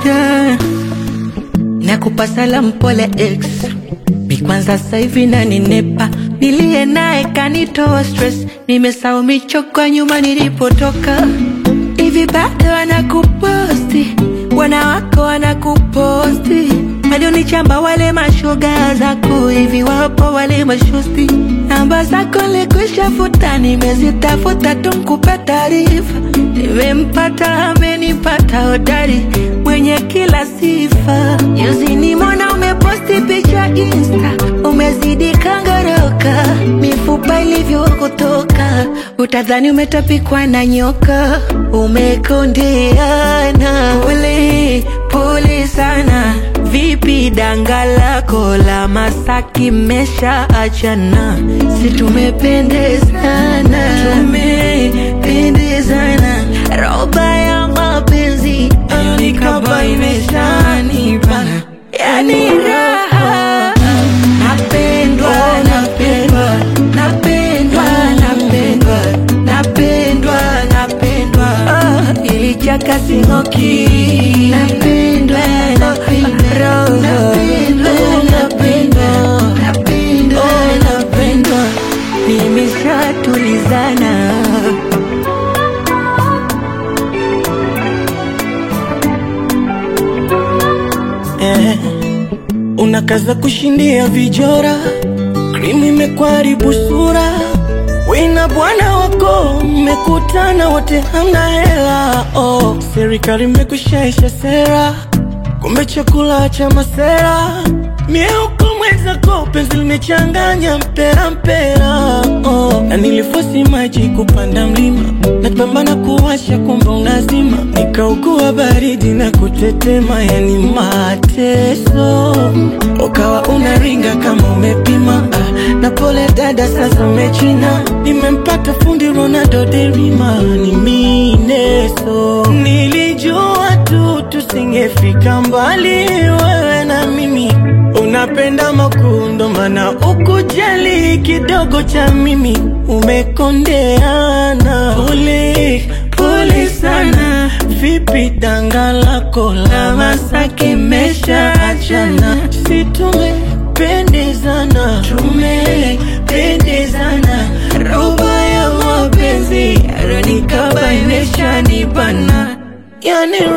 yeah. Nakupa salamu pole ex mi kwanza sasa hivi naninepa, niliye naye kanitoa stress, nimesahau michoko nyuma nilipotoka. Hivi bado wanakuposti, wanawako wanakuposti, hadi unichamba wale mashoga zako, hivi wapo wale mashosti, namba zako nilikwisha futa, nimezitafuta tu nikupe taarifa, nimempata amenipata hodari mwenye kila sifa. Juzi nimeona umeposti picha Insta, umezidi kangoroka, mifupa ilivyokutoka, utadhani umetapikwa na nyoka, umekondeana. Pole pole sana, vipi danga lako la Masaki mesha achana? Si tumependezana, tumependezana, roba ya mapenzi nikaba imeshanibana, yani raha napendwa, napendwa, napendwa, napendwa, napendwa, napendwa, ah, ilichaka sing'oki, napendwa, napendwa, napendwa, napendwa, napendwa, napendwa, nimeshatulizana. eh, unakaza kushindia vijora, krimu imekwaribu sura, wina bwana wako mmekutana wote hamna hela oh. Serikali imekushaisha sera, kumbe chakula cha masera, mieuko mwenzako penzi limechanganya mpera mpera oh. Na nilifosi maji kupanda mlima, napambana kuwasha kumbe unazima, nikaugua baridi na kutetema, yani mateso, ukawa unaringa kama umepima ah, na pole dada, sasa umechina, nimempata fundi Ronaldo derima, ni mineso, nilijua tu tusingefika mbali, wewe na mimi Unapenda makundo mana ukujali kidogo cha mimi umekondeana. Pole pole sana, vipi danga lako la Masaki mesha achana? Si tumependezana, tumependezana, roba ya mapenzi yaronikaba imeshanibana, yani